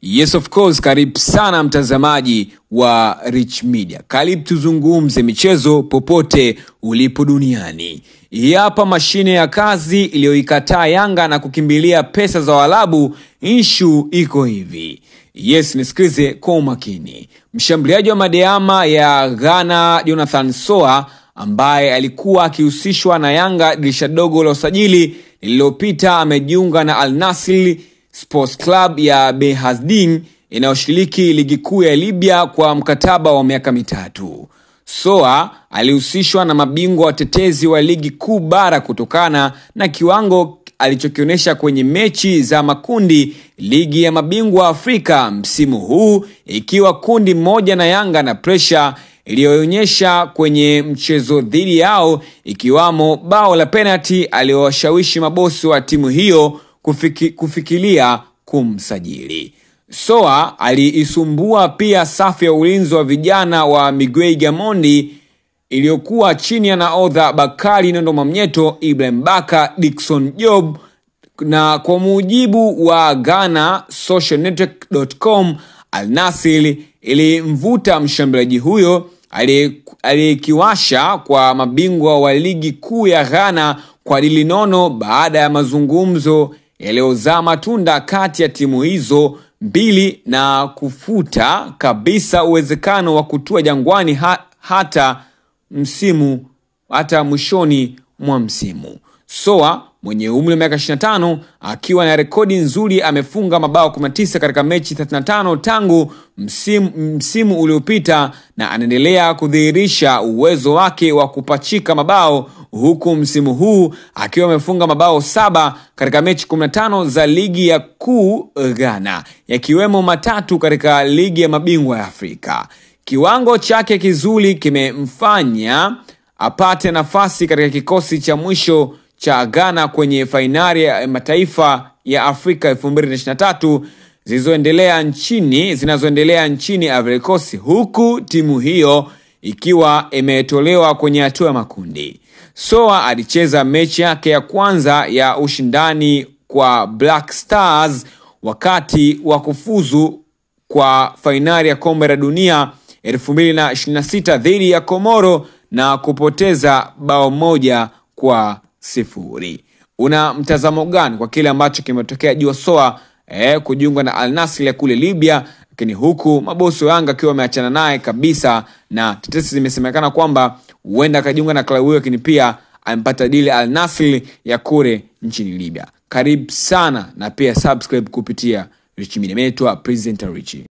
Yes of course, karibu sana mtazamaji wa Rich Media. Karibu tuzungumze michezo popote ulipo duniani. Hii hapa mashine ya kazi iliyoikataa Yanga na kukimbilia pesa za Waarabu. Inshu iko hivi. Yes, nisikilize kwa umakini. Mshambuliaji wa Madeama ya Ghana Jonathan Soa ambaye alikuwa akihusishwa na Yanga dirisha dogo la usajili lililopita amejiunga na Al Nassr Sports Club ya Behazdin inayoshiriki ligi kuu ya Libya kwa mkataba wa miaka mitatu. Soa alihusishwa na mabingwa watetezi wa ligi kuu bara kutokana na kiwango alichokionyesha kwenye mechi za makundi ligi ya mabingwa Afrika msimu huu, ikiwa kundi moja na Yanga na presha iliyoonyesha kwenye mchezo dhidi yao, ikiwamo bao la penalti aliyowashawishi mabosi wa timu hiyo kufiki, kufikiria kumsajili. Soa aliisumbua pia safu ya ulinzi wa vijana wa Miguel Gamondi iliyokuwa chini ya naodha Bakari Nondo Mamnyeto, Ibrahim Baka, Dickson Job na kwa mujibu wa Ghana Social Network.com, Al Nassr ilimvuta mshambuliaji huyo aliyekiwasha kwa mabingwa wa ligi kuu ya Ghana kwa dili nono baada ya mazungumzo yaliyozaa matunda kati ya timu hizo mbili na kufuta kabisa uwezekano wa kutua Jangwani ha, hata msimu hata mwishoni mwa msimu. Soa mwenye umri wa miaka 25 akiwa na rekodi nzuri amefunga mabao 19 katika mechi 35 tangu msimu, msimu uliopita na anaendelea kudhihirisha uwezo wake wa kupachika mabao huku msimu huu akiwa amefunga mabao saba katika mechi 15 za ligi ya kuu Ghana yakiwemo matatu katika ligi ya mabingwa ya Afrika. Kiwango chake kizuri kimemfanya apate nafasi katika kikosi cha mwisho cha Ghana kwenye fainali ya mataifa ya Afrika 2023 zilizoendelea nchini zinazoendelea nchini Ivory Coast, huku timu hiyo ikiwa imetolewa kwenye hatua ya makundi. Soa alicheza mechi yake ya kwanza ya ushindani kwa Black Stars wakati wa kufuzu kwa fainali ya kombe la dunia 2026 dhidi ya Komoro na kupoteza bao moja kwa sifuri. Una mtazamo gani kwa kile ambacho kimetokea juu Soa eh, kujiunga na Al Nassr ya kule Libya, lakini huku mabosi wa Yanga akiwa wameachana naye kabisa, na tetesi zimesemekana kwamba huenda akajiunga na klabu hiyo, lakini pia amepata dili Al Nassr ya kule nchini Libya. Karibu sana na pia subscribe kupitia Rich Media. Naitwa Presenter Richie.